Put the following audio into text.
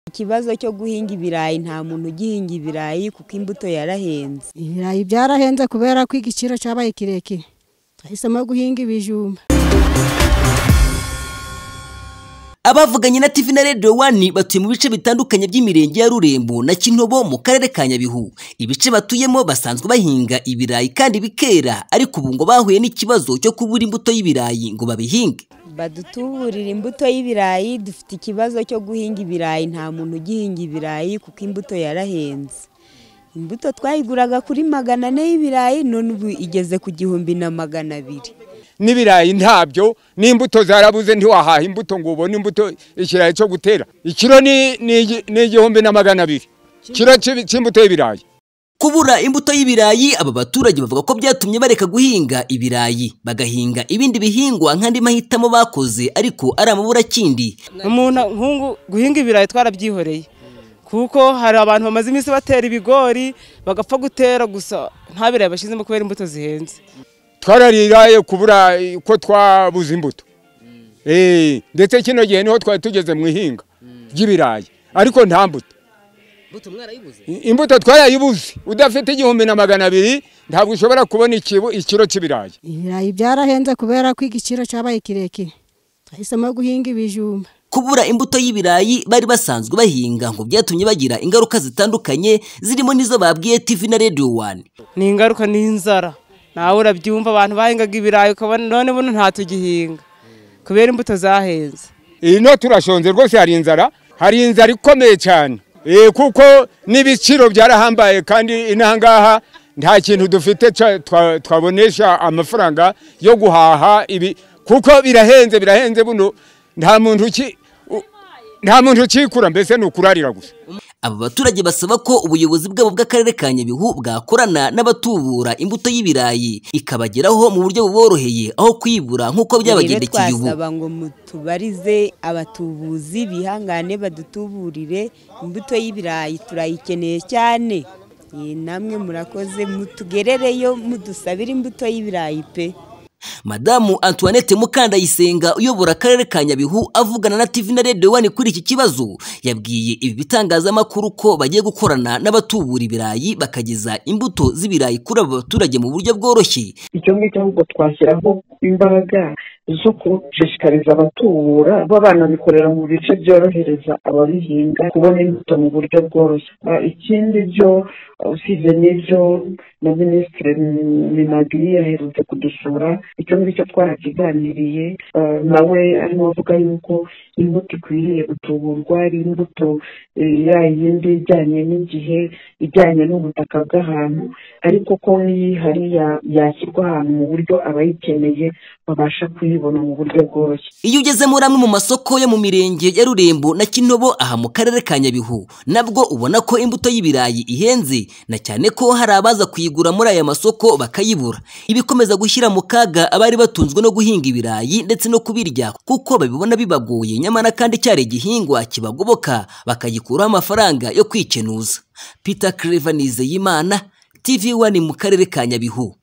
Ikibazo cyo guhinga ibirayi nta muntu ugihinga ibirayi kuko imbuto yarahenze. Ibirayi byarahenze kubera ko igiciro cyabaye kirekire. Twahisemo guhinga ibijumba. abavuganye na TV na Radio One batuye mu bice bitandukanye by'imirenge ya Rurembo na Kintobo mu karere ka Nyabihu ibice batuyemo basanzwe bahinga ibirayi kandi bikera ariko ubu ngo bahuye n'ikibazo cyo kubura imbuto y'ibirayi ngo babihinge Badutuburira imbuto y'ibirayi dufite ikibazo cyo guhinga ibirayi nta muntu ugihinga ibirayi kuko imbuto yarahenze. Imbuto twayiguraga kuri magana ane y'ibirayi none ubu igeze ku gihumbi na magana abiri. n'ibirayi ntabyo n'imbuto zarabuze ntiwahaha imbuto ngo ubone imbuto ikirayi cyo gutera ikiro ni ni- ni igihumbi na magana abiri kiro cy'ibi- cy'imbuto y'ibirayi kubura imbuto y'ibirayi aba baturage bavuga ko byatumye bareka guhinga ibirayi bagahinga ibindi bihingwa nk'andi mahitamo bakoze ariko ari amaburakindi umuntu nk'ubu guhinga ibirayi twarabyihoreye kuko hari abantu bamaze iminsi batera ibigori bagapfa gutera gusa nta birayi bashyizemo kubera imbuto zihenze twarariraye kubura eh, ko twabuze imbuto Eh, ndetse kino gihe niho twari tugeze mu ihinga ry'ibirayi ariko nta mbuto I- imbuto twarayibuze udafite igihumbi na magana abiri ntabwo ushobora kubona ikibu- ikiro cy'ibirayi Ibirayi byarahenze kubera ko igiciro cyabaye kirekire. Twahisemo guhinga ibijumba. kubura imbuto y'ibirayi bari basanzwe bahinga ngo byatumye bagira ingaruka zitandukanye zirimo n'izo babwiye TV na Radio One ni ingaruka n'inzara nawe urabyumva abantu bahingaga ibirayi ukabona none buno ntatugihinga kubera imbuto zahenze ino turashonze rwose hari inzara hari inzara ikomeye cyane Eh, kuko n'ibiciro byarahambaye kandi inaha ngaha nta kintu dufite ca- twa- twabonesha amafaranga yo guhaha ibi kuko birahenze birahenze buno nta muntu uki- u- nta muntu ukikura mbese ni ukurarira gusa aba baturage basaba ko ubuyobozi bwabo bw'akarere ka nyabihu bwakorana n'abatubura imbuto y'ibirayi ikabageraho mu buryo buboroheye aho kwibura nk'uko byabagendekeye ubu twasaba ngo mutubarize abatubuzi bihangane badutuburire imbuto y'ibirayi turayikeneye cyane Ye, namwe murakoze mutugerereyo mudusabire imbuto y'ibirayi pe madamu antoinette mukandayisenga uyobora akarere ka nyabihu avugana na tv na radio one kuri iki kibazo yabwiye ibi bitangazamakuru ko bagiye gukorana n'abatubura ibirayi bakageza imbuto z'ibirayi kuri aba baturage mu buryo bworoshye icyo ngicyo ahubwo twashyiraho imbaraga zo gushishikariza abatubura kuba banabikorera mu bice byorohereza ababihinga kubona imbuto mu buryo bworoshye Ah, ikindi byo ah, usibye n'ibyo na minisitiri minagiri yaherutse kudusura icyo ngicyo twarakiganiriye ah, nawe arimo avuga yuko imbuto ikwiriye gutuburwa ari imbuto eh, ya yindi ijyanye n'igihe ijyanye n'ubutaka bw'ahantu ariko ko n'iyihari ya- yashyirwa ahantu mu buryo abayikeneye babasha kuyibona mu buryo bworoshye iyo ugeze muri amwe mu masoko yo mu mirenge ya rurembo na kintobo aha mu karere ka nyabihu nabwo ubona ko imbuto y'ibirayi ihenze na cyane ko hari abaza kuyigura muri aya masoko bakayibura ibikomeza gushyira mu kaga abari batunzwe no guhinga ibirayi ndetse no kubirya kuko babibona bibagoye nyamara kandi cyari igihingwa kibagoboka bakagikuraho amafaranga yo kwikenuza peter clever nizeyimana tv one mu karere ka nyabihu